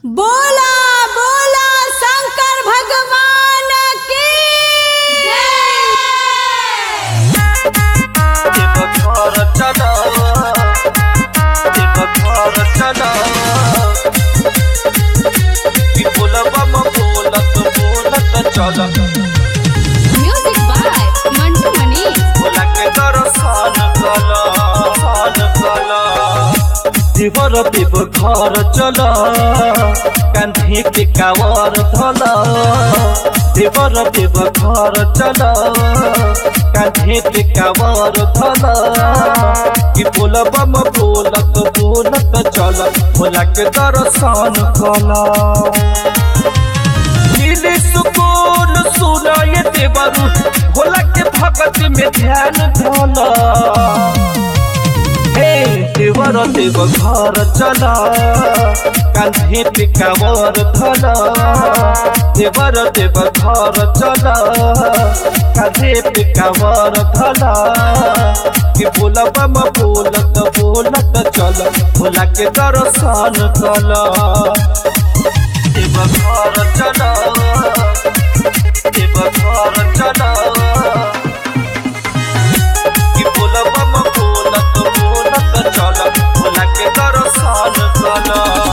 बोला बोला शंकर भगवान की देवघर चलो देवघर चलो कि बोलबा म बोलत बोलत चल म्यूजिक बाय मंटू मनीष बोला के दर्शन कल सन कल देवर देवघर चल कान्धी के कावर धल देवर देवघर चल कान्धी के कावर धल कि बोलबा म बोलत बोलत चल भोला के दर्शन कल मिले सुकून सुनाए देवरु भोला के भगत में ध्यान धोला हे देवर देव घर चला कान्हे पे कावर धला देवर देव घर चला कान्हे पे कावर धला कि बोलबा म बोलत बोलत चल भोला के दर्शन कला देवघर चलो देवघर चलो कि बोलबा म बोलत बोलत चल भोला के दर्शन कल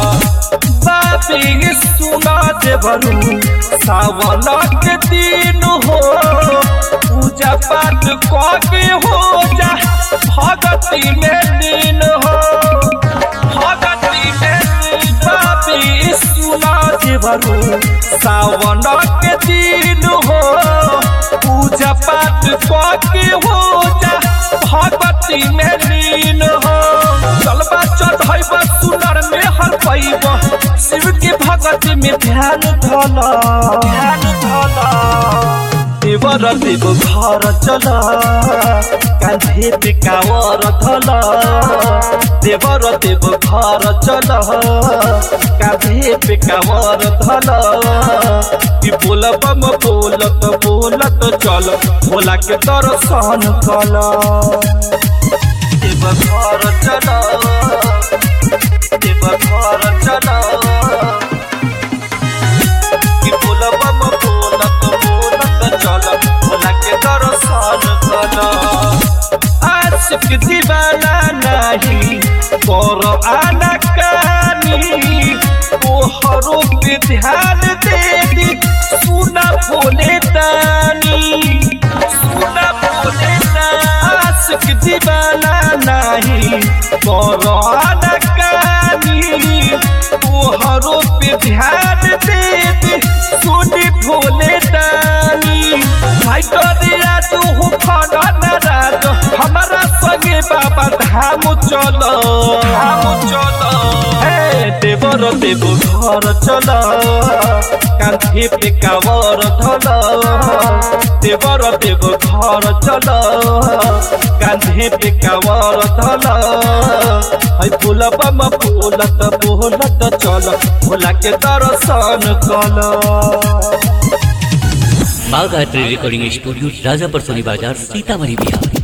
बाबी सुना देवरू सावन के दिन हो पूजा पाठ कके हो जा भगती में दिन हो भगती में बाबी सुना देवरू सावन के दिन हो पूजा पाठ कके हो जा भगती में लीन हो चलबा चढ़ैबा सुनर में हर पैब शिव के भगती में ध्यान धल ध्यान धल देवर देव घर चल कान्धे पे कावर धल देवर देव घर चल कान्धे पे कावर धल कि बोलबा म बोलत बोलत चल भोला के दर्शन कल देव घर चल देव घर चल कि बोलबा म बोलत बोलत चल भोला के दर्शन कल आशिक दीवाना नहीं कर आना कानी तोहरो पे ध्यान दे दी सुना बोले तानी सुना बोले आशिक दीवाना नहीं कर आना कानी तोहरो पे ध्यान दे दी सुनी भोले तानी भाई करिया तू हो फड़ा नाराज हमारा संगे बाबा धाम चलो धाम चलो हे देवर देव घर चल कान्धे पे कावर धल देवर देव घर चल कान्धे पे कावर धल है बोलबा म बोलत बोलत चल भोला के दर्शन कल बाघ art recording studio Rajapar Soni बाजार सीतामढ़ी बिहार